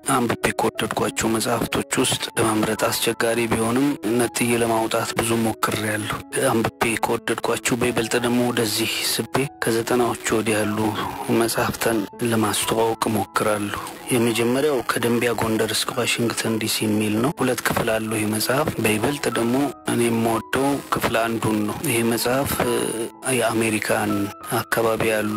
አንብቤ ከወደድኳቸው መጽሐፍቶች ውስጥ ለመምረጥ አስቸጋሪ ቢሆንም ነጥዬ ለማውጣት ብዙ ሞክሬያለሁ። አንብቤ ከወደድኳቸው በይበልጥ ደግሞ ወደዚህ ስቤ ከዘጠናዎቹ ወዲህ ያሉ መጽሐፍትን ለማስተዋወቅ ሞክራለሁ። የመጀመሪያው ከደንቢያ ጎንደር እስከ ዋሽንግተን ዲሲ የሚል ነው። ሁለት ክፍል አለው ይህ መጽሐፍ። በይበልጥ ደግሞ እኔ የምወደው ክፍል አንዱን ነው። ይህ መጽሐፍ የአሜሪካን አካባቢ ያሉ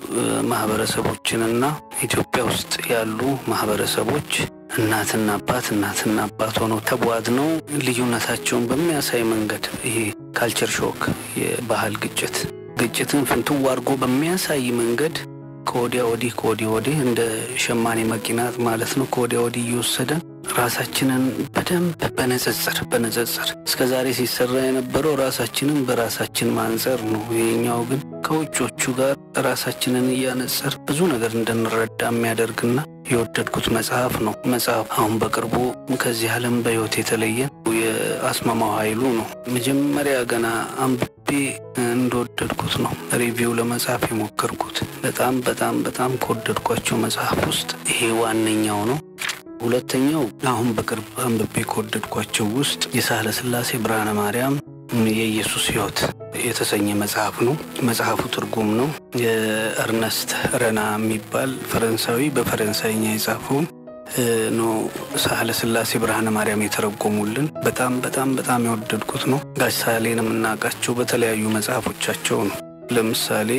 ማህበረሰቦችንና ኢትዮጵያ ውስጥ ያሉ ማህበረሰቦች እናትና አባት እናትና አባት ሆነው ተቧድነው ልዩነታቸውን በሚያሳይ መንገድ ይሄ ካልቸር ሾክ የባህል ግጭት ግጭትን ፍንትው አድርጎ በሚያሳይ መንገድ ከወዲያ ወዲህ ከወዲህ ወዲህ እንደ ሸማኔ መኪናት ማለት ነው። ከወዲያ ወዲህ እየወሰደን ራሳችንን በደንብ በንጽጽር በንጽጽር እስከ ዛሬ ሲሰራ የነበረው ራሳችንን በራሳችን ማንጸር ነው። ይሄኛው ግን ከውጮቹ ጋር ራሳችንን እያነጸር ብዙ ነገር እንድንረዳ የሚያደርግና የወደድኩት መጽሐፍ ነው። መጽሐፍ አሁን በቅርቡ ከዚህ ዓለም በሕይወት የተለየን የአስማማው ኃይሉ ነው። መጀመሪያ ገና አንብቤ እንደወደድኩት ነው ሪቪው ለመጻፍ የሞከርኩት። በጣም በጣም በጣም ከወደድኳቸው መጽሐፍ ውስጥ ይሄ ዋነኛው ነው። ሁለተኛው አሁን በቅርብ አንብቤ ከወደድኳቸው ውስጥ የሳህለ ሥላሴ ብርሃነ ማርያም የኢየሱስ ሕይወት የተሰኘ መጽሐፍ ነው። መጽሐፉ ትርጉም ነው። የእርነስት ረና የሚባል ፈረንሳዊ በፈረንሳይኛ የጻፈውን ነው ሳህለ ሥላሴ ብርሃነ ማርያም የተረጎሙልን። በጣም በጣም በጣም የወደድኩት ነው። ጋሽ ሳህሌን የምናውቃቸው በተለያዩ መጽሐፎቻቸው ነው። ለምሳሌ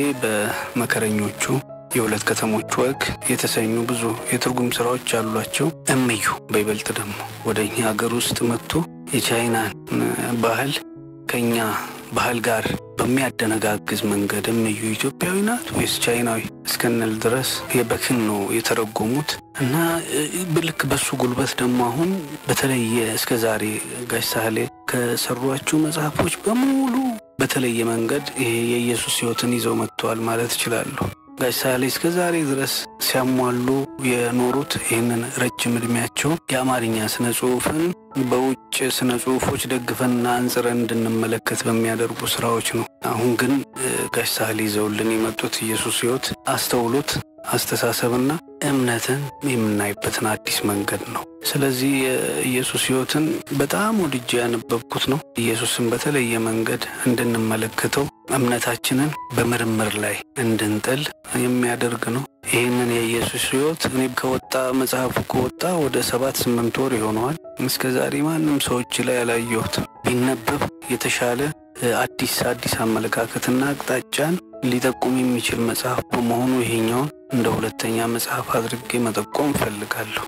በመከረኞቹ የሁለት ከተሞች ወግ የተሰኙ ብዙ የትርጉም ስራዎች አሏቸው። እምዩ በይበልጥ ደግሞ ወደ እኛ ሀገር ውስጥ መጥቶ የቻይናን ባህል ከኛ ባህል ጋር በሚያደነጋግዝ መንገድ እምዩ ኢትዮጵያዊ ናት ወይስ ቻይናዊ እስክንል ድረስ የበክን ነው የተረጎሙት እና ልክ በሱ ጉልበት ደግሞ አሁን በተለየ እስከ ዛሬ ጋሽ ሳህሌ ከሰሯቸው መጽሐፎች በሙሉ በተለየ መንገድ ይሄ የኢየሱስ ሕይወትን ይዘው መጥተዋል ማለት እችላለሁ። ጋሽ ሳህሌ እስከ ዛሬ ድረስ ሲያሟሉ የኖሩት ይህንን ረጅም ዕድሜያቸውን የአማርኛ ስነ ጽሑፍን በውጭ ስነ ጽሑፎች ደግፈንና አንጽረን እንድንመለከት በሚያደርጉ ስራዎች ነው። አሁን ግን ጋሽ ሳህሌ ይዘውልን የመጡት ኢየሱስ ሕይወት አስተውሎት አስተሳሰብና እምነትን የምናይበትን አዲስ መንገድ ነው። ስለዚህ የኢየሱስ ሕይወትን በጣም ወድጄ ያነበብኩት ነው። ኢየሱስን በተለየ መንገድ እንድንመለከተው እምነታችንን በምርምር ላይ እንድንጥል የሚያደርግ ነው። ይህንን የኢየሱስ ሕይወት እኔ ከወጣ መጽሐፉ ከወጣ ወደ ሰባት ስምንት ወር ይሆነዋል። እስከ ዛሬ ማንም ሰዎች ላይ ያላየሁትም ቢነበብ የተሻለ አዲስ አዲስ አመለካከትና አቅጣጫን ሊጠቁም የሚችል መጽሐፍ በመሆኑ ይሄኛውን እንደ ሁለተኛ መጽሐፍ አድርጌ መጠቆም እፈልጋለሁ።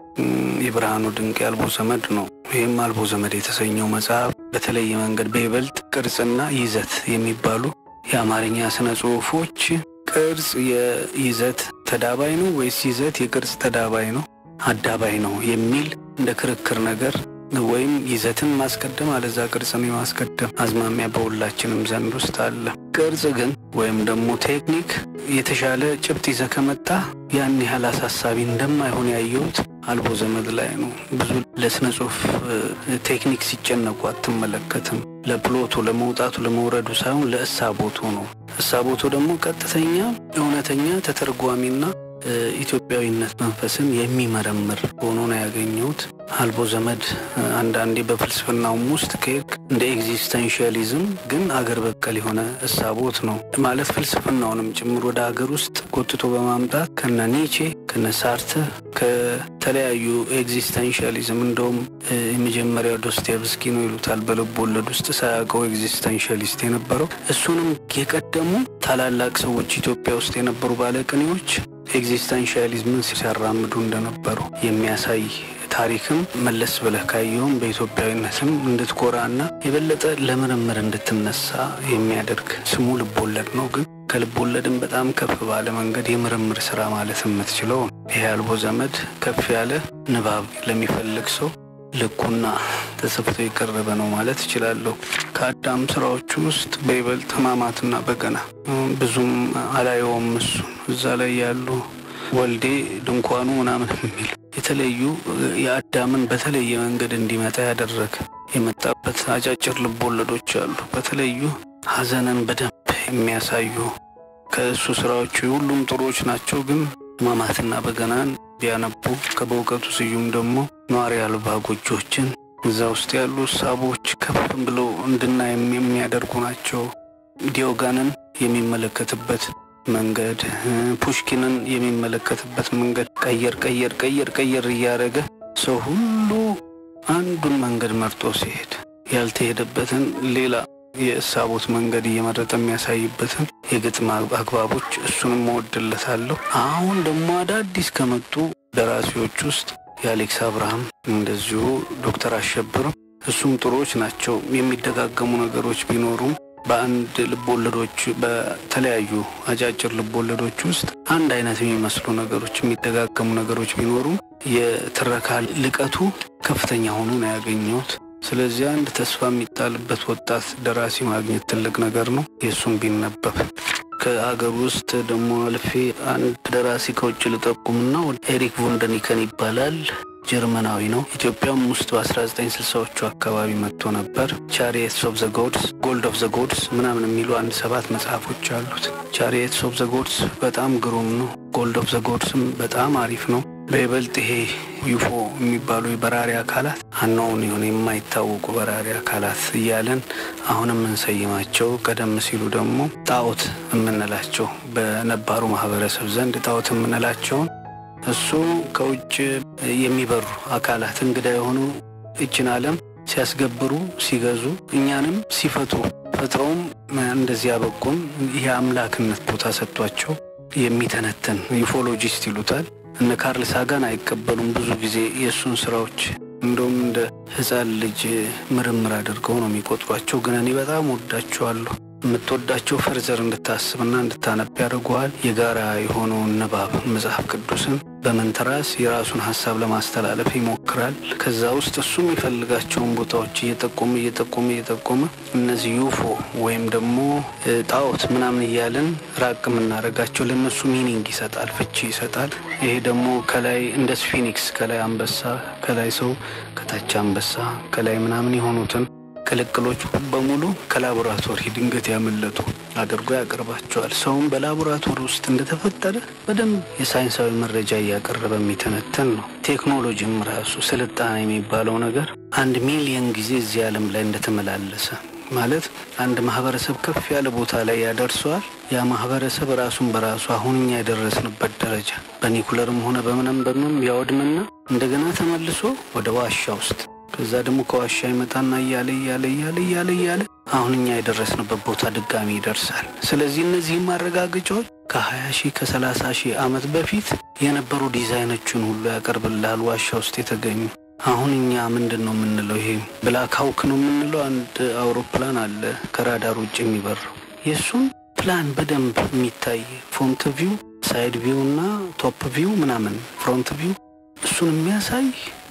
የብርሃኑ ድንቅ የአልቦ ዘመድ ነው። ይህም አልቦ ዘመድ የተሰኘው መጽሐፍ በተለየ መንገድ በይበልጥ ቅርጽና ይዘት የሚባሉ የአማርኛ ስነ ጽሑፎች ቅርጽ የይዘት ተዳባይ ነው ወይስ ይዘት የቅርጽ ተዳባይ ነው አዳባይ ነው የሚል እንደ ክርክር ነገር ወይም ይዘትን ማስቀደም አለዛ ቅርጽን የማስቀደም አዝማሚያ በሁላችንም ዘንድ ውስጥ አለ። ቅርጽ ግን ወይም ደግሞ ቴክኒክ የተሻለ ጭብጥ ይዘ ከመጣ ያን ያህል አሳሳቢ እንደማይሆን ያየሁት አልቦ ዘመድ ላይ ነው። ብዙ ለስነ ጽሑፍ ቴክኒክ ሲጨነቁ አትመለከትም። ለፕሎቱ፣ ለመውጣቱ፣ ለመውረዱ ሳይሆን ለእሳቦቱ ነው። እሳቦቱ ደግሞ ቀጥተኛ እውነተኛ ተተርጓሚና ኢትዮጵያዊነት መንፈስን የሚመረምር ሆኖ ነው ያገኘሁት። አልቦ ዘመድ አንዳንዴ በፍልስፍናውም ውስጥ ከሄድክ እንደ ኤግዚስተንሽያሊዝም ግን አገር በቀል የሆነ እሳቦት ነው ማለት ፍልስፍናውንም ጭምር ወደ ሀገር ውስጥ ጎትቶ በማምጣት ከነ ኒቼ ከነ ሳርተ ከተለያዩ ኤግዚስተንሽያሊዝም እንደውም የመጀመሪያው ዶስቶየቭስኪ ነው ይሉታል በልብ ወለድ ውስጥ ሳያውቀው ኤግዚስተንሽያሊስት የነበረው እሱንም የቀደሙ ታላላቅ ሰዎች ኢትዮጵያ ውስጥ የነበሩ ባለቅኔዎች ኤግዚስተንሽያሊዝምን ሲያራምዱ እንደነበሩ የሚያሳይ ታሪክም መለስ ብለህ ካየውም በኢትዮጵያዊነትም እንድትኮራና የበለጠ ለምርምር እንድትነሳ የሚያደርግ ስሙ ልቦለድ ነው። ግን ከልቦለድም በጣም ከፍ ባለ መንገድ የምርምር ስራ ማለት የምትችለው ይሄ አልቦ ዘመድ ከፍ ያለ ንባብ ለሚፈልግ ሰው ልኩና ተሰፍቶ የቀረበ ነው ማለት እችላለሁ። ከአዳም ስራዎቹ ውስጥ በይበልጥ ሕማማትና በገና ብዙም አላየውም። እሱ እዛ ላይ ያሉ ወልዴ ድንኳኑ ምናምን የሚል የተለዩ የአዳምን በተለየ መንገድ እንዲመጣ ያደረገ የመጣበት አጫጭር ልቦለዶች አሉ። በተለዩ ሐዘንን በደንብ የሚያሳዩ ከእሱ ስራዎቹ ሁሉም ጥሩዎች ናቸው። ግን ሕማማትና በገናን ቢያነቡ ከበእውቀቱ ስዩም ደግሞ ኗሪ አልባ ጎጆችን እዛ ውስጥ ያሉ እሳቦች ከፍ ብለው እንድናይ የሚያደርጉ ናቸው። ዲዮጋንን የሚመለከትበት መንገድ፣ ፑሽኪንን የሚመለከትበት መንገድ ቀየር ቀየር ቀየር ቀየር እያደረገ ሰው ሁሉ አንዱን መንገድ መርጦ ሲሄድ ያልተሄደበትን ሌላ የእሳቦት መንገድ እየመረጠ የሚያሳይበትን የግጥም አግባቦች እሱንም እወድለታለሁ። አሁን ደግሞ አዳዲስ ከመጡ ደራሲዎች ውስጥ የአሌክስ አብርሃም እንደዚሁ ዶክተር አሸብርም እሱም ጥሩዎች ናቸው። የሚደጋገሙ ነገሮች ቢኖሩም በአንድ ልቦወለዶች በተለያዩ አጫጭር ልቦወለዶች ውስጥ አንድ አይነት የሚመስሉ ነገሮች የሚደጋገሙ ነገሮች ቢኖሩም የትረካ ልቀቱ ከፍተኛ ሆኖ ነው ያገኘሁት። ስለዚህ አንድ ተስፋ የሚጣልበት ወጣት ደራሲ ማግኘት ትልቅ ነገር ነው። የእሱም ቢነበብ ከአገር ውስጥ ደግሞ አልፌ አንድ ደራሲ ከውጭ ልጠቁምና ኤሪክ ቮንደኒከን ይባላል። ጀርመናዊ ነው። ኢትዮጵያም ውስጥ በ1960ዎቹ አካባቢ መጥቶ ነበር። ቻሪየትስ ኦፍ ዘ ጎድስ፣ ጎልድ ኦፍ ዘ ጎድስ ምናምን የሚሉ አንድ ሰባት መጽሐፎች አሉት። ቻሪየትስ ኦፍ ዘ ጎድስ በጣም ግሩም ነው። ጎልድ ኦፍ ዘ ጎድስም በጣም አሪፍ ነው። በይበልጥ ይሄ ዩፎ የሚባሉ የበራሪ አካላት አናውን የሆነ የማይታወቁ በራሪ አካላት እያለን አሁን የምንሰይማቸው ቀደም ሲሉ ደግሞ ጣዖት የምንላቸው በነባሩ ማህበረሰብ ዘንድ ጣዖት የምንላቸውን እሱ ከውጭ የሚበሩ አካላት እንግዳ የሆኑ እችን ዓለም ሲያስገብሩ ሲገዙ እኛንም ሲፈቱ ፈጥረውም እንደዚህ ያበቁን ይህ አምላክነት ቦታ ሰጥቷቸው የሚተነትን ዩፎሎጂስት ይሉታል። እነ ካርል ሳጋን አይቀበሉም ብዙ ጊዜ የእሱን ስራዎች እንደውም እንደ ሕፃን ልጅ ምርምር አድርገው ነው የሚቆጥሯቸው። ግን እኔ በጣም ወዳቸዋለሁ። የምትወዳቸው ፈርዘር እንድታስብና እንድታነብ ያደርጉሃል። የጋራ የሆነውን ንባብ መጽሐፍ ቅዱስን በመንተራስ የራሱን ሀሳብ ለማስተላለፍ ይሞክራል። ከዛ ውስጥ እሱ የሚፈልጋቸውን ቦታዎች እየጠቆመ እየጠቆመ እየጠቆመ እነዚህ ዩፎ ወይም ደግሞ ጣዖት ምናምን እያለን ራቅ የምናደርጋቸው ለእነሱ ሚኒንግ ይሰጣል፣ ፍቺ ይሰጣል። ይሄ ደግሞ ከላይ እንደ ስፊኒክስ ከላይ አንበሳ፣ ከላይ ሰው፣ ከታች አንበሳ፣ ከላይ ምናምን የሆኑትን ቅልቅሎች በሙሉ ከላቦራቶሪ ድንገት ያመለጡ አድርጎ ያቀርባቸዋል። ሰውም በላቦራቶሪ ውስጥ እንደተፈጠረ በደንብ የሳይንሳዊ መረጃ እያቀረበ የሚተነተን ነው። ቴክኖሎጂም ራሱ ስልጣኔ የሚባለው ነገር አንድ ሚሊየን ጊዜ እዚህ ዓለም ላይ እንደተመላለሰ ማለት አንድ ማህበረሰብ ከፍ ያለ ቦታ ላይ ያደርሰዋል። ያ ማህበረሰብ ራሱን በራሱ አሁን እኛ የደረስንበት ደረጃ በኒኩለርም ሆነ በምንም በምንም ያወድምና እንደገና ተመልሶ ወደ ዋሻ ውስጥ ከዛ ደግሞ ከዋሻ ይመጣና እያለ እያለ እያለ እያለ እያለ አሁን እኛ የደረስንበት ቦታ ድጋሚ ይደርሳል። ስለዚህ እነዚህ ማረጋገጫዎች ከ20 ሺህ ከ30 ሺህ ዓመት በፊት የነበሩ ዲዛይኖችን ሁሉ ያቀርብልሃል ዋሻ ውስጥ የተገኙ አሁን እኛ ምንድን ነው የምንለው? ይሄ ብላክ ሀውክ ነው የምንለው አንድ አውሮፕላን አለ ከራዳር ውጭ የሚበረው የእሱን ፕላን በደንብ የሚታይ ፎንት ቪው፣ ሳይድ ቪው እና ቶፕ ቪው ምናምን ፍሮንት ቪው እሱን የሚያሳይ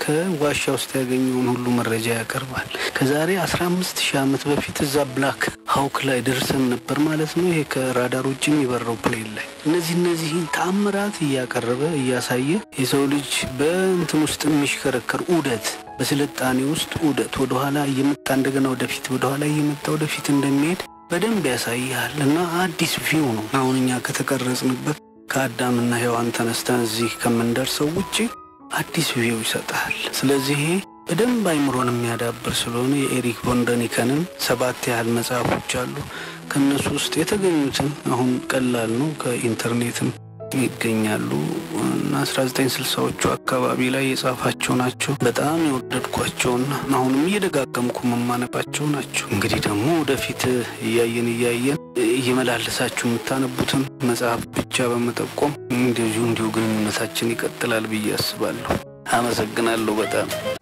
ከዋሻ ውስጥ ያገኘውን ሁሉ መረጃ ያቀርባል። ከዛሬ 15 ሺህ ዓመት በፊት እዛ ብላክ ሀውክ ላይ ደርሰን ነበር ማለት ነው። ይሄ ከራዳር ውጭ የሚበረው ፕሌን ላይ እነዚህ እነዚህን ተአምራት እያቀረበ እያሳየ የሰው ልጅ በእንትን ውስጥ የሚሽከረከር ዑደት በስልጣኔ ውስጥ ዑደት ወደኋላ እየመጣ እንደገና ወደፊት ወደኋላ እየመጣ ወደፊት እንደሚሄድ በደንብ ያሳያል እና አዲስ ቪው ነው አሁን እኛ ከተቀረጽንበት ከአዳምና ሔዋን ተነስተን እዚህ ከምንደርሰው ውጭ አዲስ ቪው ይሰጣል። ስለዚህ ይሄ በደንብ አይምሮን የሚያዳብር ስለሆነ የኤሪክ ቮንደኒከንን ሰባት ያህል መጽሐፎች አሉ። ከእነሱ ውስጥ የተገኙትን አሁን ቀላል ነው ከኢንተርኔትም ይገኛሉ እና 1960ዎቹ አካባቢ ላይ የጻፋቸው ናቸው። በጣም የወደድኳቸውና አሁንም እየደጋገምኩ መማነባቸው ናቸው። እንግዲህ ደግሞ ወደፊት እያየን እያየን እየመላለሳችሁ የምታነቡትን መጽሐፍ ብቻ በመጠቆም እንደዚሁ እንዲሁ ግንኙነታችን ይቀጥላል ብዬ አስባለሁ። አመሰግናለሁ በጣም